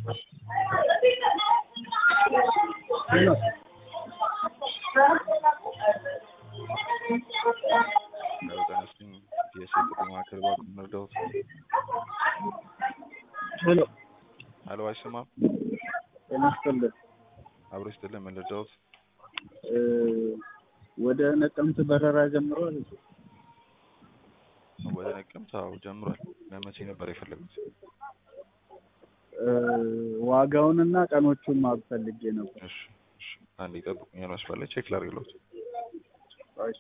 ለወገናችን የስልክ ጥሪ ማዕከል እባክዎ እንርዳዎት። ሄሎ ሄሎ አይሰማም? ጤና ይስጥልን። አብሮ ይስጥልን። ምን ልርዳዎት? እ ወደ ነቀምት በረራ ጀምሯል። ወደ ነቀምት? አዎ ጀምሯል። ለመቼ ነበር የፈለጉት? እ ዋጋውንና ቀኖቹን ማወቅ ፈልጌ ነበር። እሺ እሺ፣ አንዴ ይጠብቁኝ። መስመር ላይ ቼክ ላድርግልዎት። እሺ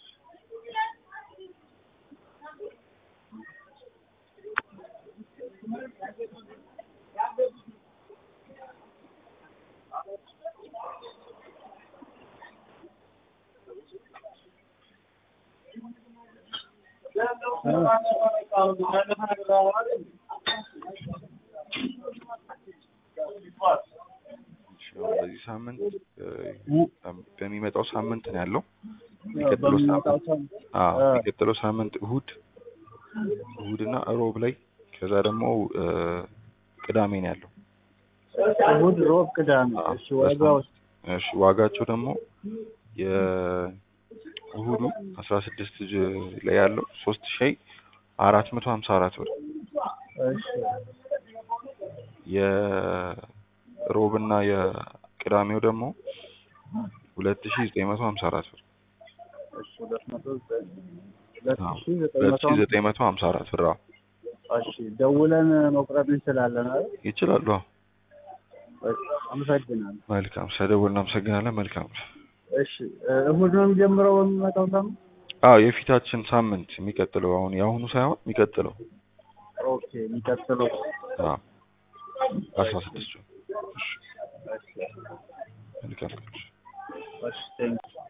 እሺ፣ አሁን በዚህ ሳምንት እ በሚመጣው ሳምንት ነው ያለው። የሚቀጥለው በሚመጣው ሳምንት ሳምንት አዎ፣ እ የሚቀጥለው ሳምንት እሁድ እሁድና እሮብ ላይ ከዛ ደግሞ እ ቅዳሜ ነው ያለው። እሑድ፣ ሮብ፣ ቅዳሜ። አዎ፣ እሺ ዋጋው እሺ ዋጋቸው ደግሞ የእሁዱ አስራ ስድስት ላይ ያለው ሶስት ሺህ አራት መቶ ሀምሳ አራት ብር እሺ የሮብና የቅዳሜው ደግሞ ሁለት ሺህ ዘጠኝ መቶ ሀምሳ አራት ብር እሺ ሁለት መቶ ዘጠኝ ሁለት አዎ፣ ሺህ ዘጠኝ ሁለት መቶ ሺህ ዘጠኝ መቶ ሀምሳ አራት ብር አዎ። እሺ ደውለን መቁረጥ እንችላለን አይደል? ይችላሉ። አዎ። እሺ አመሰግናለሁ። መልካም ስለደወልን እናመሰግናለን። መልካም እሺ እ እሑድ ነው የሚጀምረው በሚመጣው ሳምንት? አዎ የፊታችን ሳምንት የሚቀጥለው አሁን የአሁኑ ሳይሆን የሚቀጥለው ኦኬ የሚቀጥለው አዎ አስራ ስድስቱ እሺ እሺ መልካም ቀን። እሺ ቴንኪው